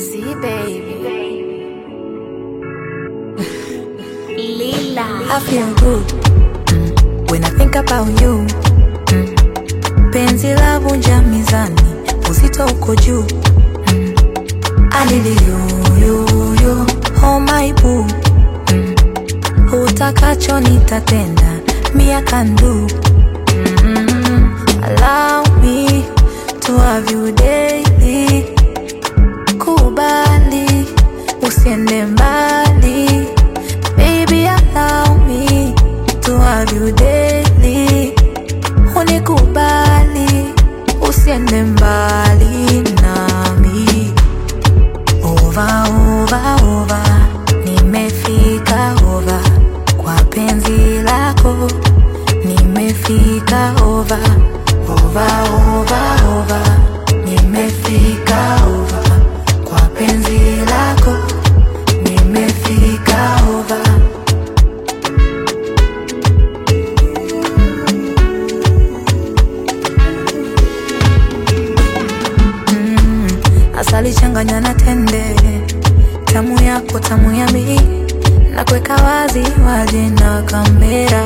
Z baby. Lila. I feel good mm, when I think about you mm. Penzi la vunja mizani, uzito uko juu mm. I need you, you, you, oh my boo mm. Utakacho nitatenda, me I can do mm. Allow me to have you daily Kubali, usiende mbali Baby, allow me to have you daily. Unikubali, usiende mbali nami. Over, over, over, nimefika over kwa penzi lako, nimefika over, over, over, over, nimefika over kwa penzi lako, nimefika over. asali changanya na tende, tamu yako tamu ya mi, na kuweka wazi waje na kamera,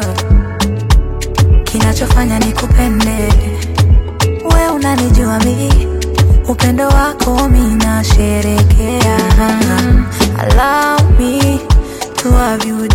kinachofanya ni kupende we, unanijua mi, upendo wako mi nasherekea. Allow me to have you